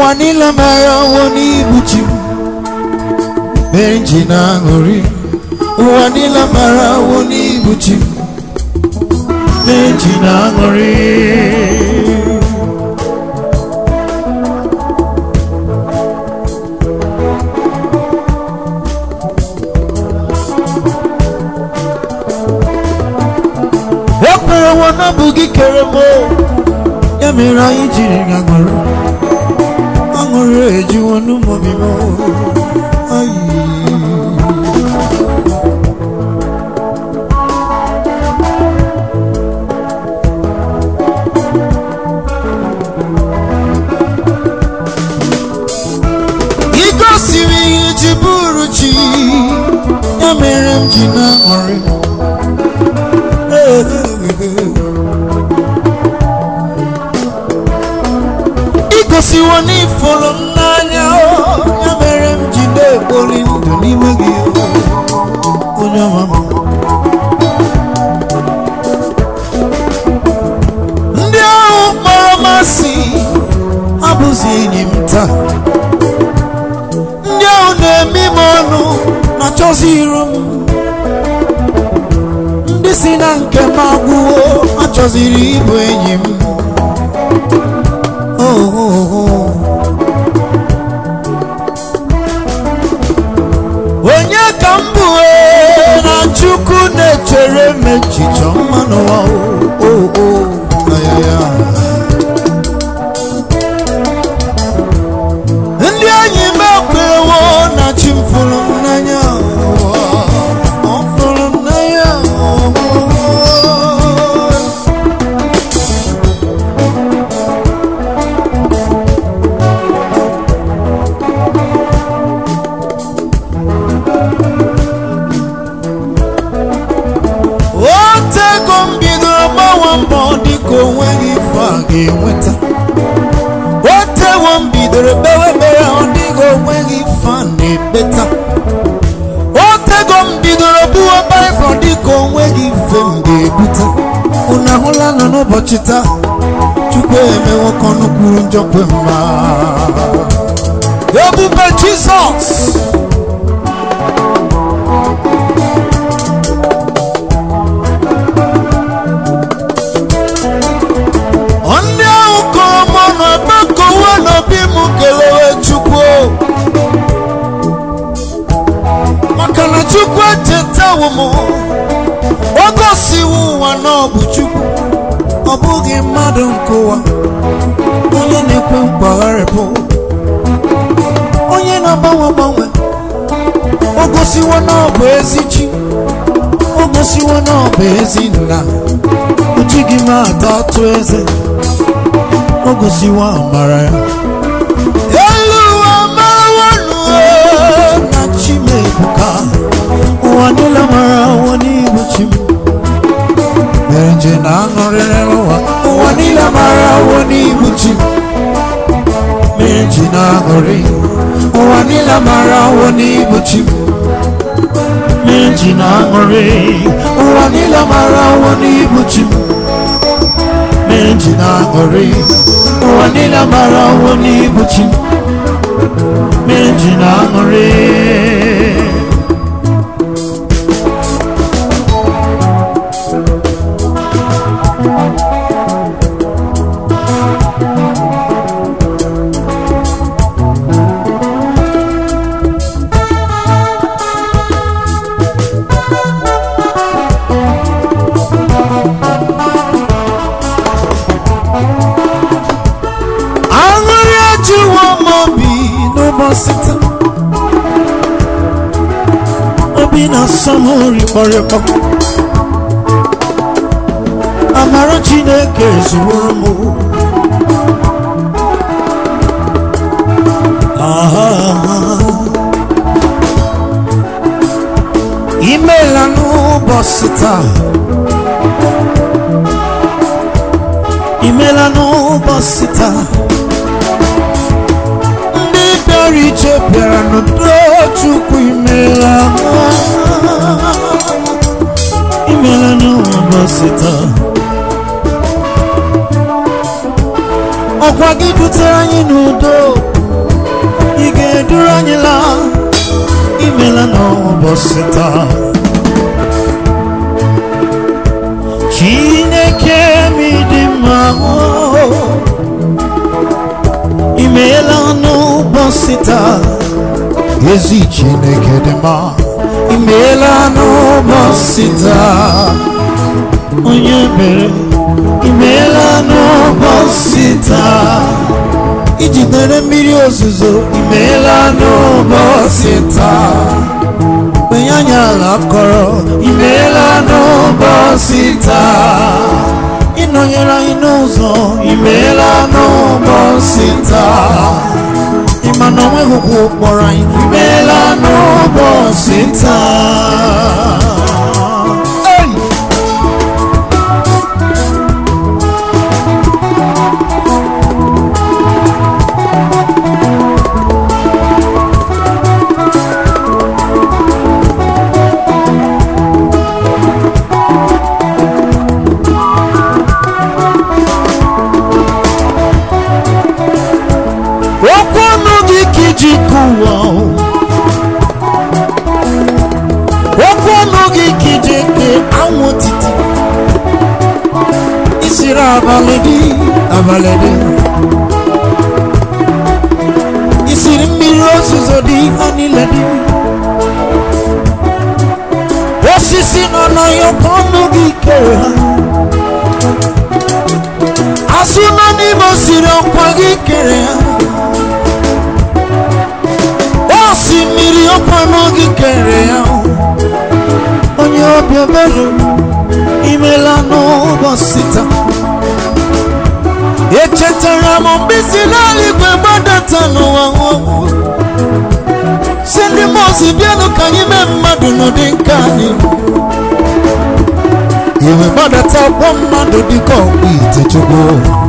ụwa niile mara ọnwụ n'ibu chi m mere m ji na-aṅụrị ụwa niile mara ọnwụ n'ibu chi m mere m ji na-aṅụrị ekwere nwa na bụ gị kere m o. ya mere anyị jiri gaṅụrụ aṅụrụ ejiwo n'ụmụbi m ayi igosiri ihe ji bụrụ chi ya mere m ji na-aṅụrị igosiwo n'ifuru m n'anya o, ya mere m ji na-ekpori ndụ n'ime gị o, onye ọma m ndị ahụ kpọrọ masị abụzi enyi m taa ndị ahụ na-eme m ọnụ na-achọzi iru m ndị si na nke m agwụwo achọziri ịbụ enyi m Oh, oh, oh. onye ka m bụ ee, na chukwu na-echere m echiche ọma n'ụwa o, o, o, ayaya. ndị enyi m ekwerewo na chi m fụrụ m n'anya ụwa. ọ fụrụ m n'anya ụwa. otego m bidoro gbawa mbọ dịka onweghị ife a ga-enweta otewo m bidoro kpewe ekpere ọ dịka onweghị ife a na-ekpeta otego m bidoro buwa baịbụl dịka onweghị ife m ga-ebute unu ahụla nọ n'ụbọchị taa chukwu emewo ka ọnụ kwuru njọ kwe mma ebube jizọs ndị ahụ kọrọ m ọnụ agbakọwe n'obi m kelewe chukwu maka na chukwu echetawo m o gosiwo ụwa na ọ bụ chukwu ọ bụghị mmadụ nke ụwa onye na-ekwe mkpagharịpụ onye na-agbanwe agbanwe o gosiwo na ọ bụ ezi chi o gosiwo na ọ bụ ezi nna o jighị m ata atụ eze o gosiwo amara ya elu ụwa marawanụ na chimebuka ụwa niile mara ụwa n'ibu chi m mere nje na aṅụrịrị ụwa ụwa niile mara ụwa n'ibu chi m mere nji na aṅụrị ụwa niile mara ụwa n'ibu chi m mere nji na aṅụrị ụwa niile mara ụwa n'ibu chi m mere nji na aṅụrị ụwa niile mara ụwa n'ibu chi m mere nji na aṅụrị aṅụrị ajụwo m obi n'ụbọchị taa obi na-asọ m rikpọrịkpọ amara chineke zuworo m Ah, imeela n'ụbọchị taa imeela n'ụbọchị taa ndị bịara iche bịara n'udo chukwu imeela imeela n'ụbọchị taa ọkwa gị butere anyị n'udo imela n'ụbọchị taa chineke m dị mma o. imeela n'ụbọchị taa ezi chineke dị mma imeela n'ụbọchị taa onye mere imeela n'ụbọchị taa ijidere mmiri ozuzo imeela n'ụbọchị taa onye anyị ala kọrọ imeela n'ụbọchị taa ịnọnyere anyị n'ụzọ imeela n'ụbọchị taa ịma na onweghị ụkwụ kpọrọ anyị imeela n'ụbọchị taa Hey! okwu ọnụ gị ka iji kụwa okwu ọnụ gị ka iji ke anwụ otiti isiri abalị dị abalị dị isiri mmiri ozuzo dị ha niile dị osisi nọ n'ọhịa ka ọnụ gị kere ha azụ nọ n'ime osiri ọkwa gị kere ha osimiri ọkwanụ gị kere ya onye obi ebere imela n'ụbọchị taa echetara m mgbe si n'eluigwe gbadata n'ụwa nwụọ si ndị mozi bịanụ ka anyị mee mmadụ n'ụdị nke anyị iwe gbadata ọkpọ mmadụ dịka ọkpụ ite chukwu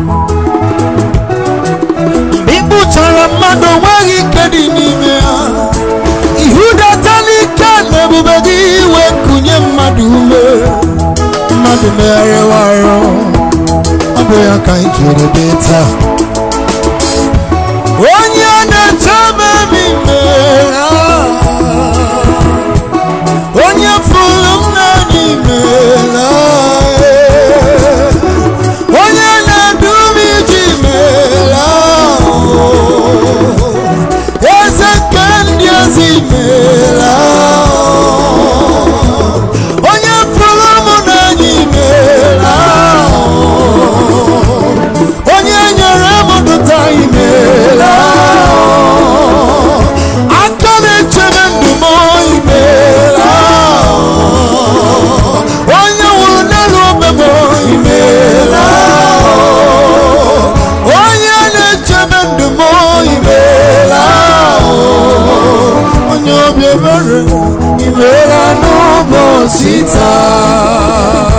ịkpụchara mmadụ onweghị ike dị n'ime ya ihudata n'ike na ebube gị iwe kụnye mmadụ ume mmadụ megharịwa arụ ọ bụ ya ka anyị jiri dị taa onye na-eche memi onye fụrụ m n'anya imela onye na-edu m iji meela eze nke ndị ezi meela onye fụrụ m n'anya imeela onye nyere m dụta imeela aka na-echebe ndụ m imeela onye nwụrụ n'elu obe m imeela onye na-echebe ndụ m imeela onye obi ebere imeela n'ụbọchị taa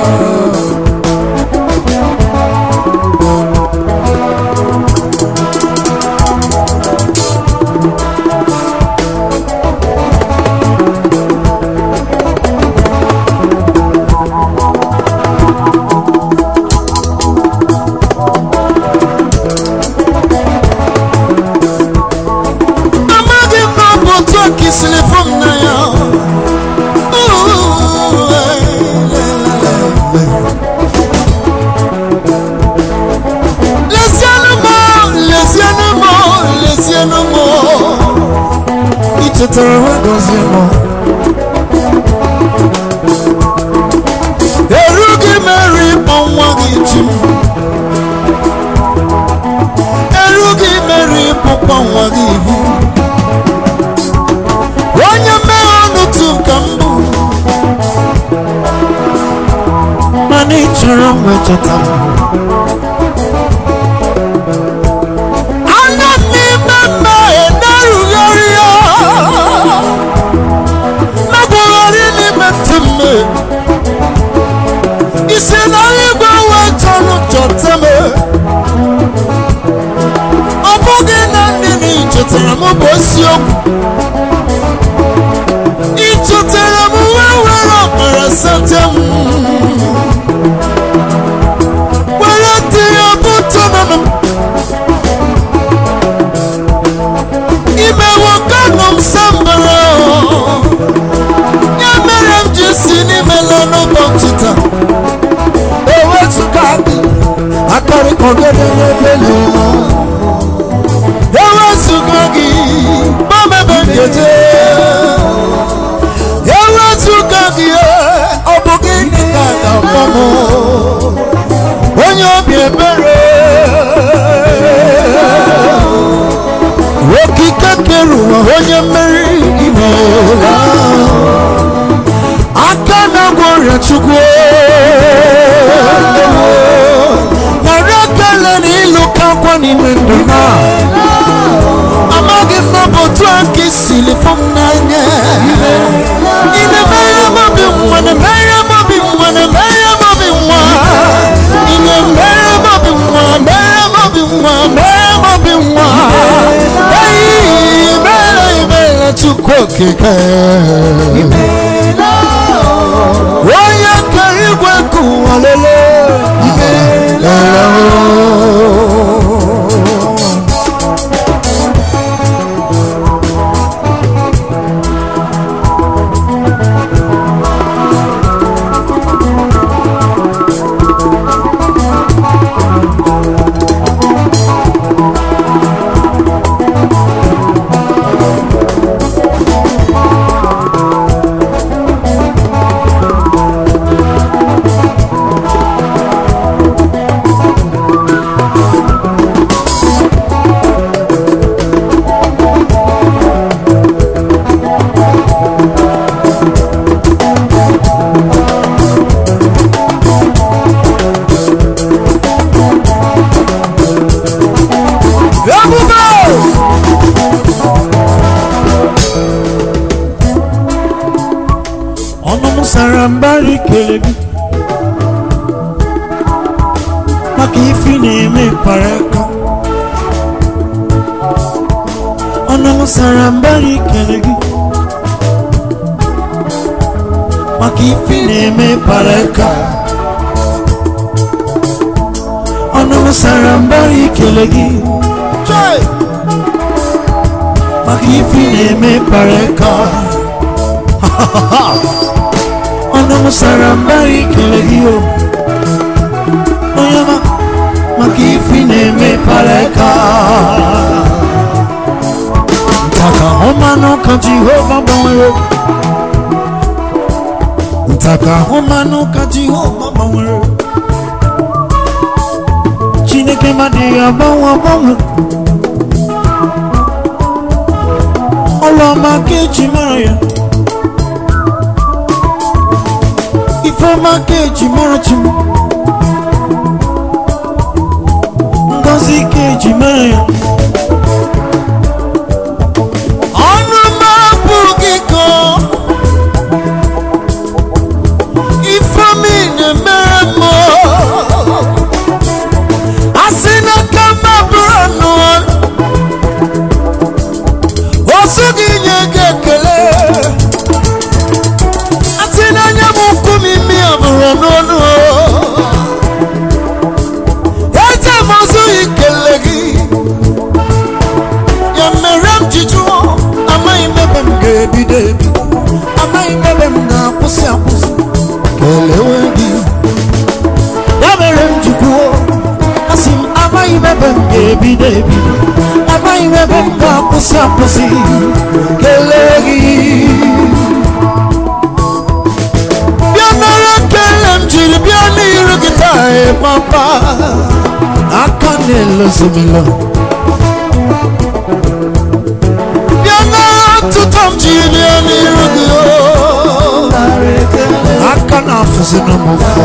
amaghị m na ọ bụ otu a ka isiri fụ m n'anya lezienụ m lezienụ m lezienụ m ichetara nwa gọzie m erughị m eru ịkpọ nwa gị chi m erughị m eru ịkpọkwa nwa gị ihu onye mmehie ọnụ tu ka m bụ mana ị chọrọ m echeta m anya m n'ime mmehie na-erugharị ya megwugharị n'ime ntị mmehie isi na igwe wee chọrọ chọta m ọ bụghị na ndị na ichetara m bụ isiokwu ịchọtara m wee were ọbara sata m were tinye bụtọ nọ m imewo kanụ m sambara ga-eje ewezụga gị ọ bụ gịnị ka ga-akpọ m onye obi ebere okike kere ụwa onye mmeri imeela aka na-agwọ ọrịa chukwu narị ekele na ịlụ ka akwa n'ime ndụ na amaghị m na ọ bụ otu a ka isili fụ m n'anya ị na-emere m obi nwa na-emere m obi nwa na-emere m obi nwa ị na-emere m obi nwa mere m obi nwa mere m obi nwa eyi mere imere chukwu okike onye kere igwe ka ụwa lelee ebube ọnụ m sara mbara ikele gị maka ifi na-eme mkparịta ọnụ m sara mbara ikele gị maka ifi na-eme mkparịta ọnụ m sara mbara ikele gị Joy! maka ifi na-eme mkparịta ọnụ m sara mbara ikele gị o onye ọma maka ifi na-eme pareka ntaka ahụmanụ ka jehova gbanwere ntaka ahụmanụ ka jehova gbanwere chineke madịghị agbanwe agbanwe ọlụọma ka eji mara ya ifeọma ka eji mara chi m ngozi ka eji mara ya ọnụ m abụghị ka ifeomi na-emere m a sị na ka m abụrụ anụ osu gị nye gị ekele asị n'anya m ukwu m imi abụrụ n'ọnụ eze m ọzụghị ikele gị ya mere m ji jụọ amaghị m ebe m ga-ebido ebido amaghị m ebe m ga-akwụsị akwụsị kelewe gị ya mere m ji kwuo asị m amaghị m ebe m ga-ebido ebido amaghị m ebe m ga-akwụsị akwụsị kelee gị bịa nara ekele m jiri bịa n'iru gị taa ị papa aka na-elozimilo bịa nara ọtụtụ m jiri bịa n'iru gị o aka na-afụzina m ụfọ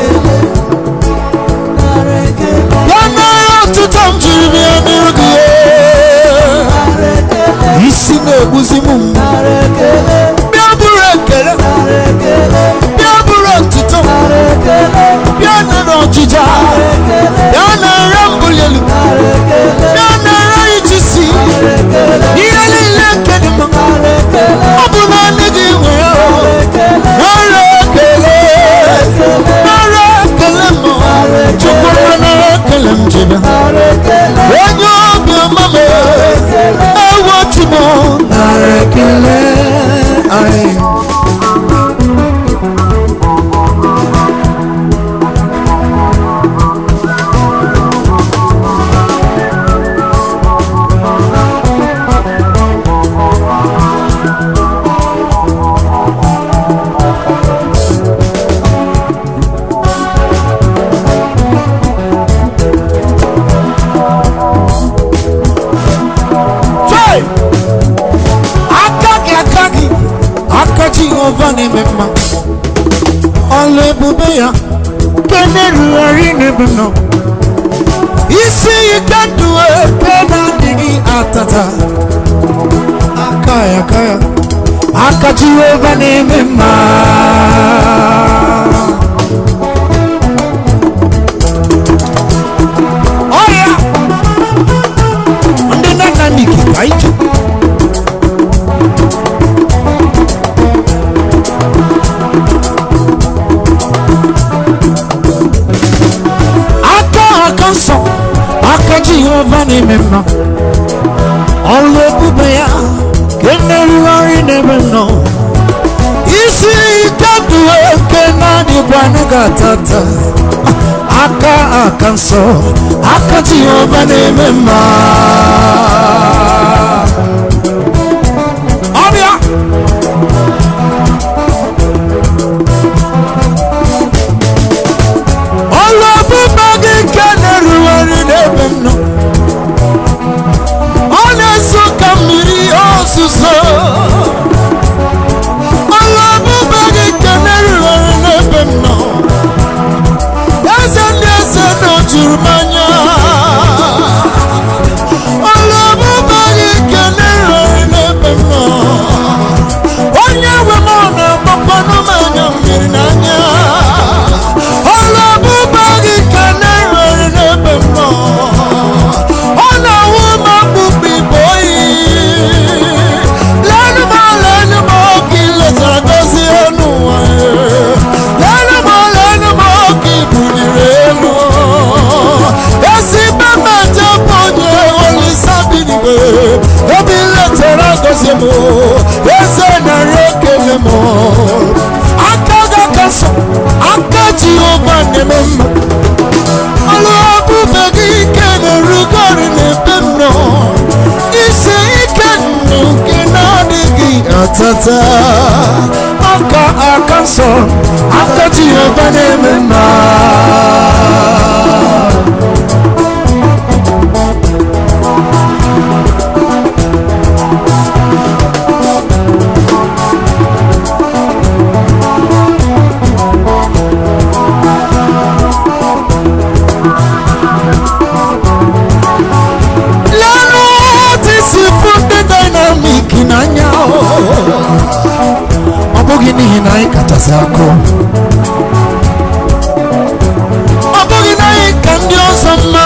bịa nara ọtụtụ m jiri bịa n'iru gị o isi na-egbuzi m mgbu bịa bụrụ ekele bịa bụrụ otuto bịa nara ọjịja bịa nara mbuli elu bịa nara ijisi ihe niile nke dị mma ọ bụ naanị gị nwe ya nara ekele nara ekele m chukwu nara ekele m jebe onye obi ọma m ewo chi m nara ekele jehova na-eme mma ọlụ ebube ya nke na-erugharị n'ebe m nọ isi ike ndụ ebe na-adịghị atata aka ya aka ya aka jehova na-eme mma ọya ndị nna nna n'ike ka ije aka aka nsọ aka jehova na-eme mma ọlụ ebube ya ka na-erugharị n'ebe m nọ isi ike ndụ eke na-adịkwa n'gatata aka aka nsọ aka jehova na-eme mma ọbịa ọlụ ebube gị nke na-erugharị n'ebe m nọ ọ na-eso ka mmiri ozuzo ọlụ ebube gị nke na-erugharị n'ebe m nọ eze ndị eze na o juru m anya ọlụ ebube gị nke na-erugharị n'ebe m nọ onye nwe m ọ na-agbakwanụ m anya mmiri n'anya ọlụ ebube gị nke na-erugharị n'ebe m nọ ọ na-awụ m akpụkpọ ibe oyi lenu m lenu m oge iletara gozie elu ụwa lenu m lenu m oge ibuliri elu ezigbo mmeje bụ onye olisa binigwe ebe iletara gozie m eze narị ekele m aka ga aka nsọ aka jehova na-eme mma ọlụ ebube gị ike na-erugori n'ebe m nọ isi ike ndụ nke na-adịghị atata aka aka nsọ aka jehova na-eme mma lenu otu isi fụ ndị dynamic n'anya ọ bụghị n'ihi na anyị kachasị akụ ọ bụghị na anyị ka ndị ọzọ mma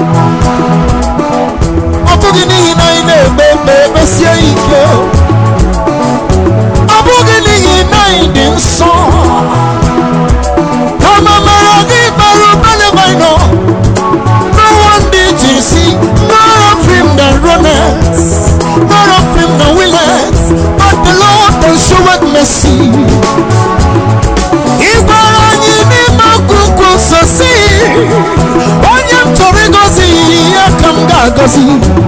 ọ bụghị n'ihi na anyị na-egbe egbe ekpesie ike ọ bụghị n'ihi na anyị dị nsọ kama mara gị bara ụba n'ebe anyị nọ No one did you see, none of him that runneth, none of him that willeth, but the Lord that showeth mercy. Ị gwara anyị n'ime akwụkwọ nsọ si, onye m chọrọ ịgọzi ya ka m ga-agọzi.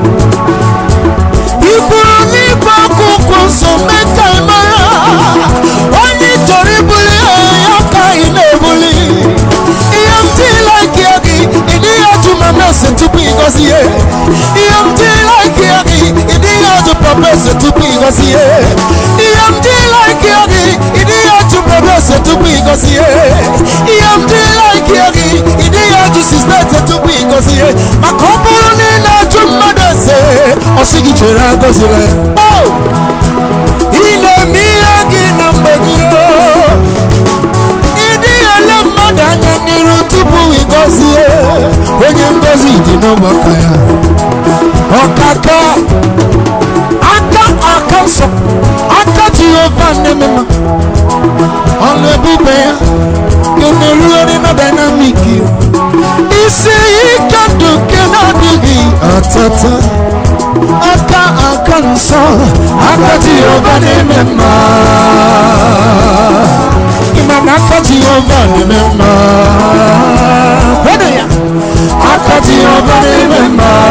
Ị kwuru n'ime akwụkwọ nsọ mee ka ị mara, onye ị chọrọ ibuli ya ka ị na-ebuli. Ihe m tila gị gị, ị dịghị ajụ ma mese tupu ịgọzi ya. Ihe m tila gị gị, ị dịghị ajụ papa ese tupu ịgọzi ya. Ihe m tila gị gị, ị dịghị ajụ brọda ese tupu ịgọzi ya. Ihe m tila gị gị, ị dịghị ajụ sista ese tupu ịgọzi ya. Maka ọ bụrụ na ị na-ajụ mmadụ ese, ọ sị gị chere agọzila ya. Oh! Ị na-eme ihe gị na mgbe gị oh! ịdị ele mmadụ anya n'iru tupu ịgọzie onye ngozi dị n'ụgbọaka ya ọkaka aka aka nsọ aka jehova na-emema ọlụ ebube ya nke na-erugharị na dynamic ya. isi ike ndụ nke na-adịghị atata aka aka nsọ aka jehova na-eme mma ịma na aka jehova na-eme mma kwado ya aka jehova na-eme mma